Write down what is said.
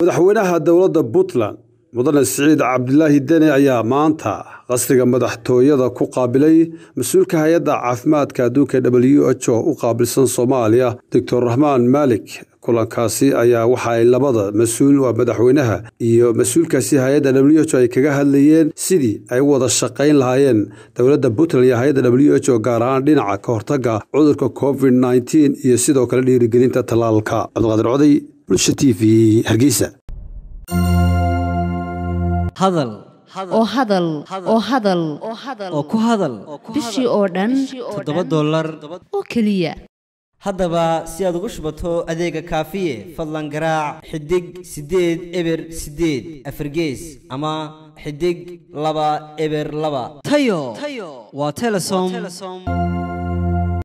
madaxweynaha dowladda puntland mudane siciid cabdilaahi deni ayaa maanta qasriga madaxtooyada ku qaabilay mas-uulka hay-adda caafimaadka adduunka w h o u qaabilsan soomaaliya doctor raxmaan maalik kulankaasi ayaa waxa ay labada mas-uul waa madaxweynaha iyo mas-uulkaasi hay-adda w h o ay kaga hadlayeen sidii ay u wada shaqayn lahaayeen dowladda puntland iyo hay-adda w h o gaar ahaan dhinaca ka hortaga cudurka covid nneteen iyo sidoo kale dhiirigelinta tallaalka cabdiqaadir coday bulsha t v hargeysa hadal oo hadal oo hadal oo ku hadal bishii oo dhan toddoba dollar oo keliya haddaba si aad ugu shubato adeega kaafiye fadlan garaac xidig siddeed eber siddeed afargees ama xidig laba eber laba tayo waa telesom